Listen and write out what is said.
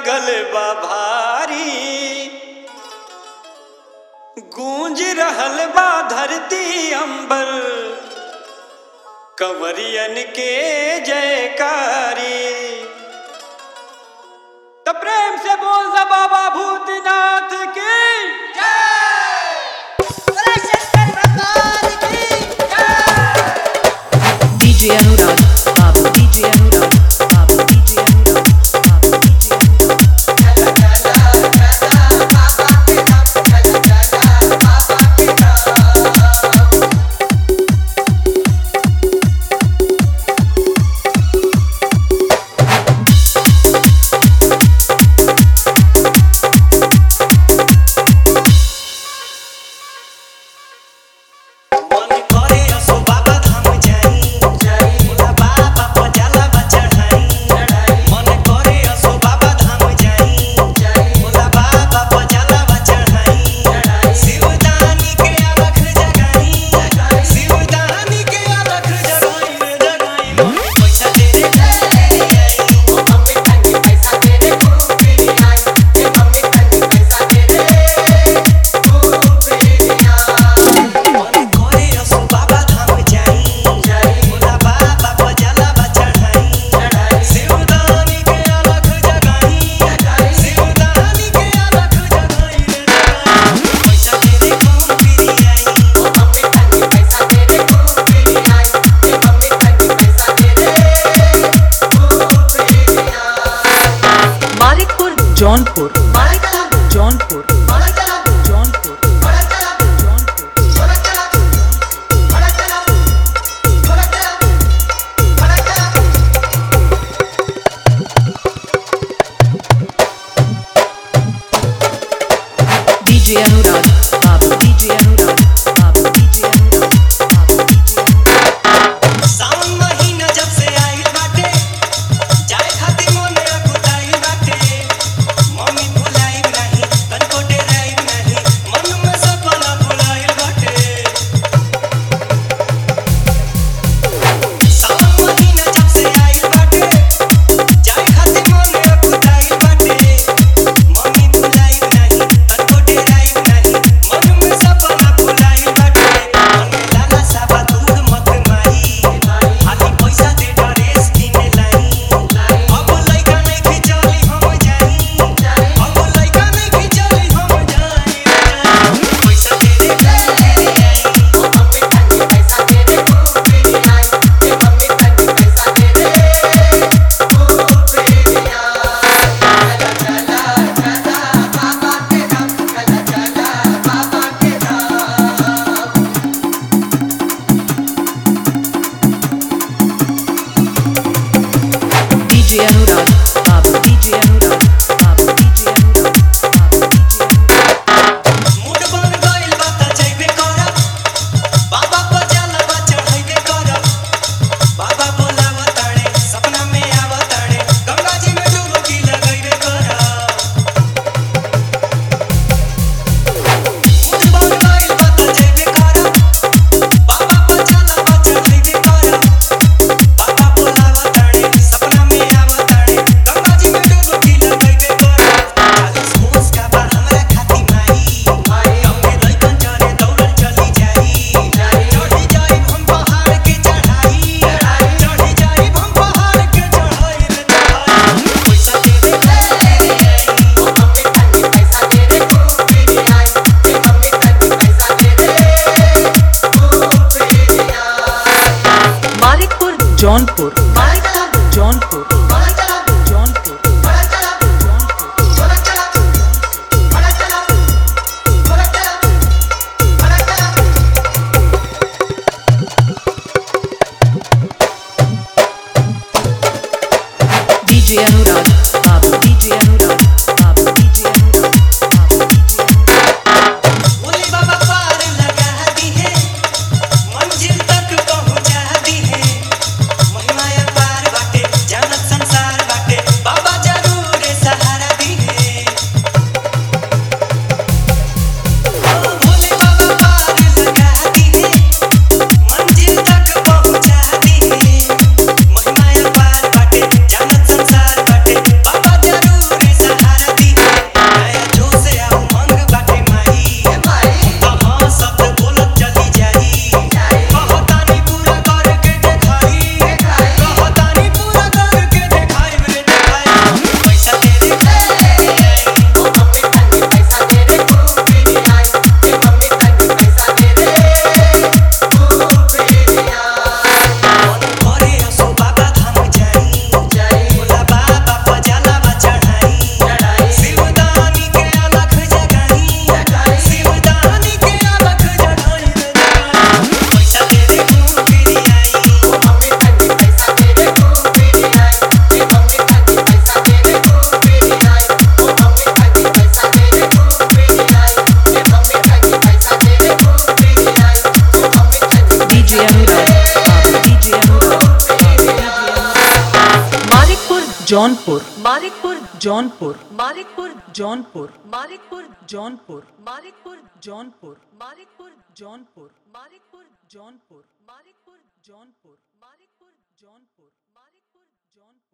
लागल बा भारी गूंज रहल बा धरती अंबर कंवरियन के जयकारी तो प्रेम से बोल दा बाबा भूतनाथ की DJ Anurag, Babu DJ Anurag, Babu DJ Anurag, Babu DJ Anurag. मन करे असो बाबा धाम जाई भोला बाबा पर जलवा चढ़ाई मन करे असो बाबा धाम जाई भोला बाबा पर जलवा चढ़ाई शिवदानी के अलख जगाई शिवदानी के अलख जगाई रे जगाई मन पैसा दे रे मन करे असो बाबा धाम जाई भोला बाबा पर जलवा चढ़ाई शिवदानी के अलख जगाई शिवदानी के अलख जगाई रे जगाई पैसा दे रे कौन फिरी आई Marikpur, Jaunpur, Jaunpur, Jaunpur, Jaunpur. DJ Anurag, Babu DJ Anurag, Babu DJ Anurag, Babu DJ Anurag. सावन महीना जब से आइल बाटे जाए खातिर मन अकुताइल बाटे मम्मी भुलाइब नाही तनको डेराइब नाही मन में सपना भुलाइल बाटे सावन महीना जब से आइल बाटे जाए खातिर मन अकुताइल बाटे मम्मी भुलाइब नाही तनको डेराइब नाही मन में सपना भुलाइल बाटे मन में लाला साबा दूध मत माई हाथी पैसा दे ड्रेस किने लाई अब लइका नहीं खिचली हम जाई अब लइका नहीं खिचली हम जाई पैसा दे रे तेरी आई DJ Anurag, Babu DJ Anurag, Babu DJ Anurag, Babu DJ Anurag. Mood बन गइल बा त जइबे करब बाबा पर जलवा चढ़ाइबे करब बाबा बोलावा ताणे सपना में आवा ताणे गंगा जी में डुबकी लगइबे करब मूड बन गइल बा त जइबे करब बाबा पर जलवा चढ़ाइबे करब बाबा बोलावा ताणे सपना में आवा ताणे गंगा जी में डुबकी लगइबे करब चालीस कोस का बा हमरा खाती माई हमके लइकन चरे दौड़ल चली जाई चढ़ी जाई हम पहाड़ के चढ़ाई चढ़ी जाई हम पहाड़ के चढ़ाई रे चढ़ाई पैसा दे रे तेरी आई Marikpur, Jaunpur, Jaunpur, Jaunpur, Jaunpur. DJ Anurag, Babu DJ Anurag, Babu DJ Anurag, Babu DJ Anurag. Bhole बाबा पार लगा दी है मंजिल तक पहुंचा दी है महिमा जौनपुर मालिकपुर जौनपुर मालिकपुर जौनपुर मालिकपुर जौनपुर मालिकपुर जौनपुर मालिकपुर जौनपुर मालिकपुर जौनपुर मालिकपुर जौनपुर मालिकपुर जौनपुर जौनपुर